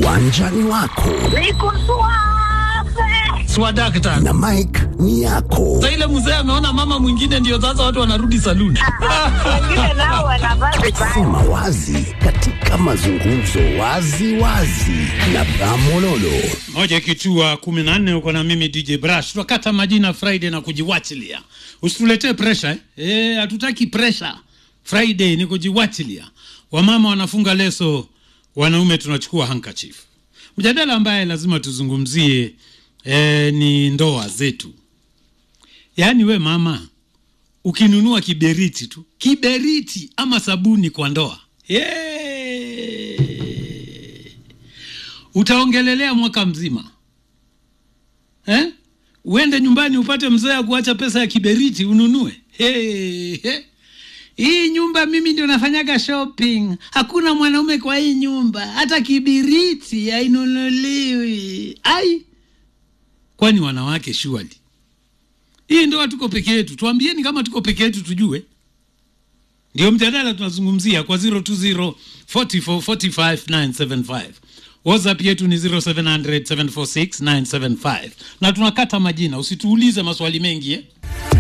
uwanjani wako Niko suave. swadakta na Mike ni yako. sa ile mzee ameona mama mwingine ndio sasa watu wanarudi saluni Wengine nao wanavaa vibaya. Sema wazi katika mazungumzo wazi wazi na Bramololo. moja ikitua kumi na nne uko na mimi DJ Brush tunakata majina Friday na kujiwachilia usituletee pressure eh? Eh, hatutaki pressure Friday ni kujiwachilia wamama wanafunga leso wanaume tunachukua handkerchief mjadala ambaye lazima tuzungumzie eh, ni ndoa zetu yaani we mama ukinunua kiberiti tu kiberiti ama sabuni kwa ndoa yeah utaongelelea mwaka mzima eh? uende nyumbani upate mzee ya kuacha pesa ya kiberiti ununue hey, hey. hii nyumba mimi ndio nafanyaga shopping hakuna mwanaume kwa hii nyumba hata kibiriti hainunuliwi ai kwani wanawake shuali hii ndoa tuko peke yetu tuambieni kama tuko peke yetu tujue ndio mjadala tunazungumzia kwa 020 44 45 975 whatsapp yetu ni 0700 746 975 na tunakata majina usituulize maswali mengi eh?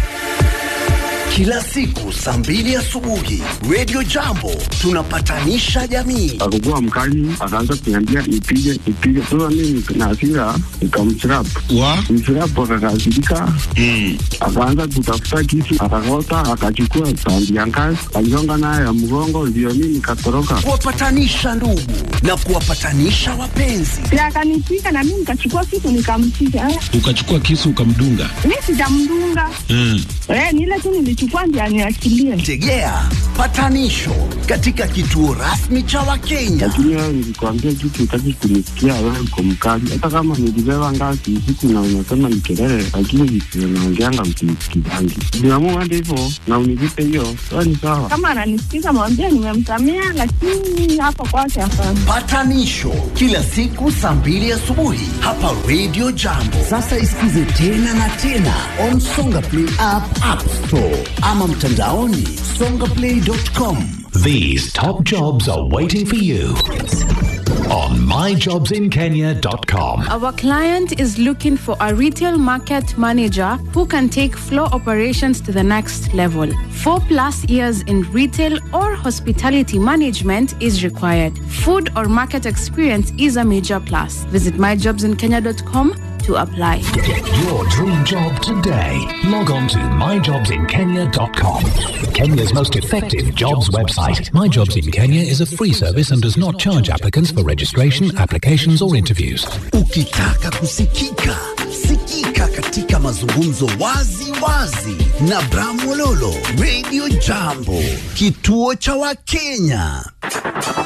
Kila siku saa mbili asubuhi Radio Jambo tunapatanisha jamii. akakuwa mkali, akaanza kuniambia nipige nipige. Sasa mimi na hasira nikamchirap wa mchirap, akakasirika akaanza kutafuta kisu, akakota, akachukua tandi ya ngazi, aligonga nayo ya mgongo, ndio mimi nikatoroka. Kuwapatanisha ndugu na kuwapatanisha wapenzi. Na akanipiga na mimi nikachukua kitu nikampiga. Eh, ukachukua kisu ukamdunga Mimi sijamdunga. mm. Eh, ni ile tu nilichukua ndio aniachilie. Tegea patanisho katika kituo rasmi cha Wakenya. Lakini wewe nilikwambia kitu, utaki kunisikia, wewe uko mkali. Hata kama nilibeba ngazi usiku na unasema ni kelele, lakini visio naongeanga msinisikizangi. Niamua hadi hivyo na univipe hiyo, sawa ni sawa. Kama ananisikiza mwambie nimemsamea, lakini hapo kwake hapana. Patanisho kila siku saa mbili asubuhi hapa Radio Jambo. Sasa isikize tena na tena on Songa Play app, App Store ama mtandaoni songaplay.com. These top jobs are waiting for you on myjobsinkenya.com. Our client is looking for a retail market manager who can take floor operations to the next level. Four plus years in retail or hospitality management is required. Food or market experience is a major plus. Visit myjobsinkenya.com to apply. Get your dream job today. Log on to myjobsinkenya.com. Kenya's most effective jobs website. My Jobs in Kenya is a free service and does not charge applicants for registration, applications, or interviews. Ukitaka kusikika, sikika katika mazungumzo wazi wazi na Bramololo. Radio Jambo, kituo cha Wakenya.